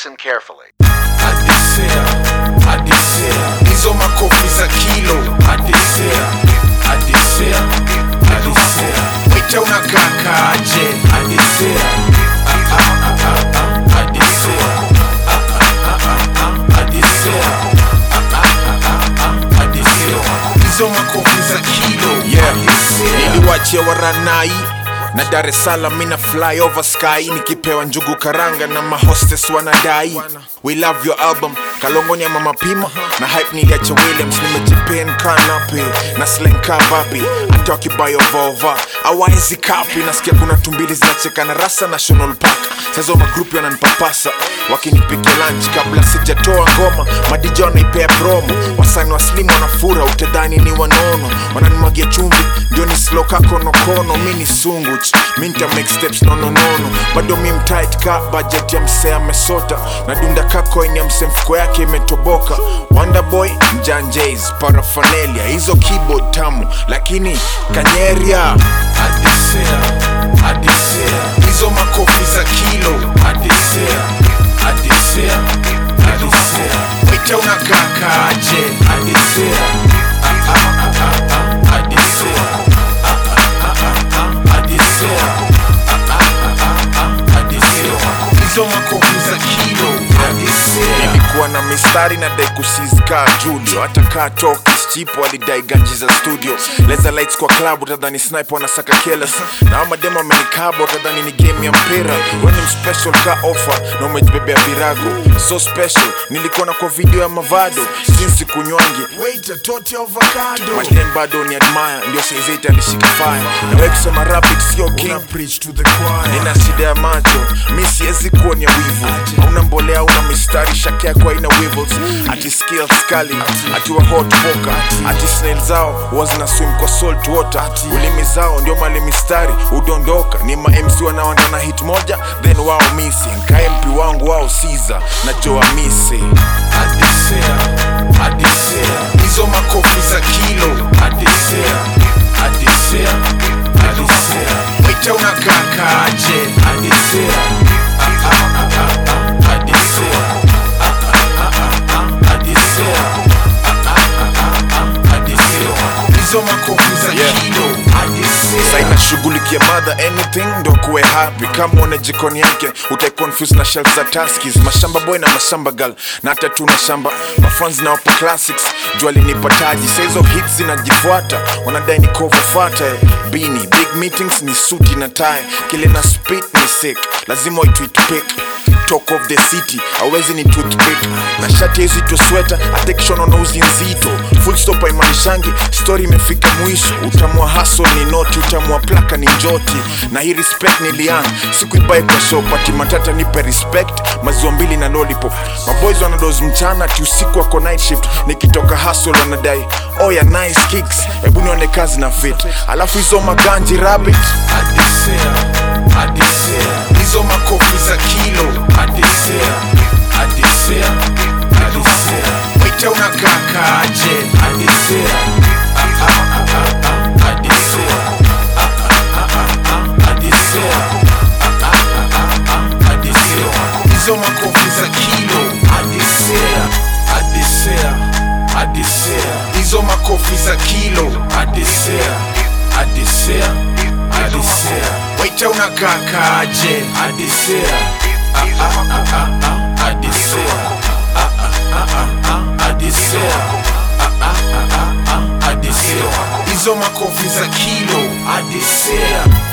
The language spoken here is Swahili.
Listen carefully. Adisea, Adisea, hizo makofi za kilo. Adisea, Adisea, Adisea, wita unakakaje? Adisea, ah, ah, ah, ah, ah, Adisea, ah, ah, ah, ah, ah, Adisea, ah, ah, ah, ah, ah, Adisea, hizo makofi za kilo. Yeah. Adisea. niliwachia waranai na dar es salaam mina fly over sky nikipewa njugu karanga na mahostes wanadai we love your album kalongonya mama pima na hype niliacha williams nimejipen kanape na slenka vapi hata wakibayovova awaezi kapi nasikia kuna tumbili zinacheka na rasa national park sasa magrupu yananipapasa wakinipikia lunch kabla sijatoa ngoma madija wanaipea promo wasani waslimu wanafura utedhani ni wanono wananimwagia chumvi ndio ni slow ka konokono mi ni sunguch mi nita make steps nononono bado mi mtight ka budget ya msee amesota na dunda ka coin ya msee mfuko yake imetoboka wonderboy mjanjays parafanelia hizo keyboard tamu lakini kanyeria Adisea, Adisea, hizo makofi za kilo. Adisea, Adisea, Adisea, wita unakakaje? Adisea, ah, ah, ah, ah, ah, Adisea, ah, ah, ah, ah, ah, Adisea, ah, ah, ah, ah, ah, Adisea, hizo makofi za kilo. Adisea. nilikuwa na mistari na dai kusizika julio hata kaa tokis chipo alidai ganji za studio leza lights kwa club utadhani sniper wanasaka keles na hao mademo amenikaba utadhani ni game ya mpira weni mspecial ka offer na umejibebea virago so special nilikuona kwa video ya mavado sinsi kunywangi Waiter, tote avocado. madem bado ni admire ndio saizeti alishika fire na we kusema rapid sio king Una preach to the choir. nina shida ya macho mi siwezi kuonya wivu hauna mbolea hauna mistari shake yako haina wivels ati skills kali ati wa hot poker ati snail zao huwa zina swim kwa salt water ulimi zao ndio mali mistari udondoka ni ma MC wanaoanda na hit moja then wao missing ka MP wangu wao Caesar na Joa Misi Adisea, Adisea, hizo makofi za kilo. Adisea, Adisea, Adisea, wita unakakaje? Adisea, ah, ah, ah, ah, ah, Adisea, ah, ah, ah, ah, ah, Adisea, ah, ah, ah, ah, ah, Adisea, hizo makofi za Yeah. kilo. Adisea. saina shughulikia mother anything ndo kuwe happy kama una jikoni yake utaiconfuse na shelf za taskis mashamba boy na mashamba gal na hata tuna shamba mafans na wapo classics jua linipataji sa hizo hits zinajifuata wanadai ni cover fata bini big meetings ni suti na tie kile na spit ni sick lazima waitwit pick talk of the city awezi ni toothpick na shati hizi tu sweta atekishono na uzi nzito full stop haimanishangi story imefika mwisho utamua haso ni noti utamua plaka ni njoti na hii respect nilian sikuibai kwa show pati matata nipe respect maziwa mbili na lollipop maboys wanadoz mchana ti usiku wako night shift nikitoka hustle wanadai oh ya nice kicks hebu nione kazi na fit alafu hizo maganji rabbit Adisea, Adisea, hizo makofi za kilo. Adisea, Adisea, Adisea, wita unakakaje? Adisea, ah, ah, ah, ah, ah, Adisea, ah, ah, ah, ah, ah, Adisea, ah, ah, ah, ah, ah, Adisea, hizo makofi za kilo. Adisea, Adisea, Adisea, hizo makofi za kilo. Adisea, Adisea, Adisea, waita unakakaje? Adisea, ah, ah, ah, ah, ah, Adisea, ah, ah, ah, ah, ah, Adisea, ah, ah, ah, ah, ah, Adisea, hizo makofi za kilo. Adisea.